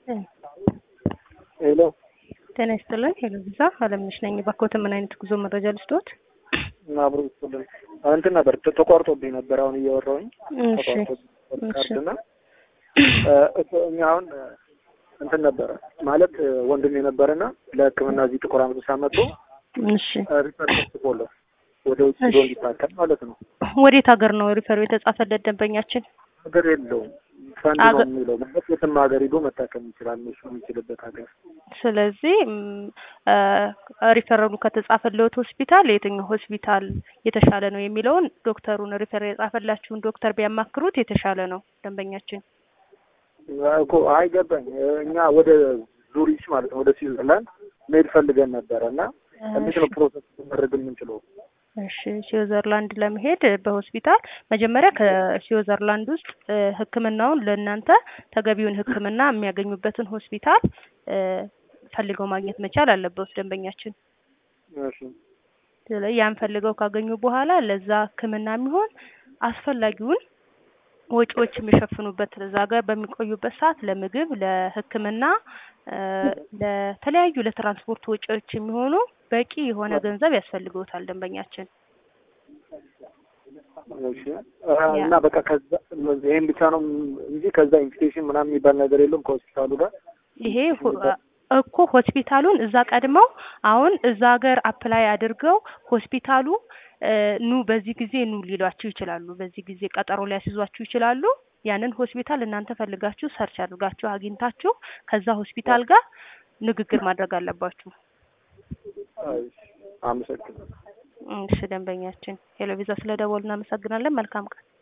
ሄሎ ጤና ይስጥልን። ሄሎ ቪዛ አለምነሽ ነኝ። ባኮትን ምን አይነት ጉዞ መረጃ ልስጥዎት? አብሮ ይስጥልን። እንትን ነበር ተ- ተቋርጦብኝ ነበር አሁን እያወራሁኝ እሺ ተቋርጦብኝ እሺ ካርድና እኛ አሁን እንትን ነበረ ማለት ወንድም የነበረና ለሕክምና እዚህ ጥቁር አንበሳ መጥቶ እሺ። ሪፈር ተጽፎለት ወደ ውጭ ሄዶ እሺ። እንዲታከም ማለት ነው። ወዴት ሀገር ነው ሪፈሩ የተጻፈለት ደንበኛችን? ሀገር የለውም ፈንድ ነው አገ- የሚለው ማለት የትም ሀገር ሄዶ መታከም ይችላል እሱ የሚችልበት ሀገር ስለዚህ ም፣ አ፣ ሪፈረሉ ከተጻፈለት ሆስፒታል የትኛው ሆስፒታል የተሻለ ነው የሚለውን ዶክተሩን ሪፈር የጻፈላችሁን ዶክተር ቢያማክሩት የተሻለ ነው ደንበኛችን። እኮ አይገባኝ እኛ ወደ ዙሪች ማለት ነው ወደ ስዊዘርላንድ መሄድ ፈልገን ነበረ እና እንዴት ነው ፕሮሰስ ማድረግ የምንችለው? እሺ ስዊዘርላንድ ለመሄድ በሆስፒታል መጀመሪያ ከስዊዘርላንድ ውስጥ እ፣ ሕክምናውን ለእናንተ ተገቢውን ሕክምና የሚያገኙበትን ሆስፒታል እ፣ ፈልገው ማግኘት መቻል አለበት ደንበኛችን። እሺ ስለዚህ ያን ፈልገው ካገኙ በኋላ ለዛ ሕክምና የሚሆን አስፈላጊውን ወጪዎች የሚሸፍኑበት እዛ ሀገር በሚቆዩበት ሰዓት ለምግብ፣ ለሕክምና እ፣ ለተለያዩ ለትራንስፖርት ወጪዎች የሚሆኑ በቂ የሆነ ገንዘብ ያስፈልገውታል ደንበኛችን። እሺ አ- እና በቃ ከዛ ይሄን ብቻ ነው እንጂ ከዛ ኢንቪቴሽን ምናምን የሚባል ነገር የለም ከሆስፒታሉ ጋር ይሄ ሆ- እኮ ሆስፒታሉን እዛ ቀድመው አሁን እዛ ሀገር አፕላይ አድርገው ሆስፒታሉ እ፣ ኑ በዚህ ጊዜ ኑ ሊሏችሁ ይችላሉ። በዚህ ጊዜ ቀጠሮ ሊያስይዟችሁ ይችላሉ። ያንን ሆስፒታል እናንተ ፈልጋችሁ ሰርች አድርጋችሁ አግኝታችሁ ከዛ ሆስፒታል ጋር ንግግር ማድረግ አለባችሁ። እሺ፣ አመሰግናለሁ። እሺ ደንበኛችን ሄሎ ቪዛ ስለ ደወሉ እናመሰግናለን። መልካም ቀን።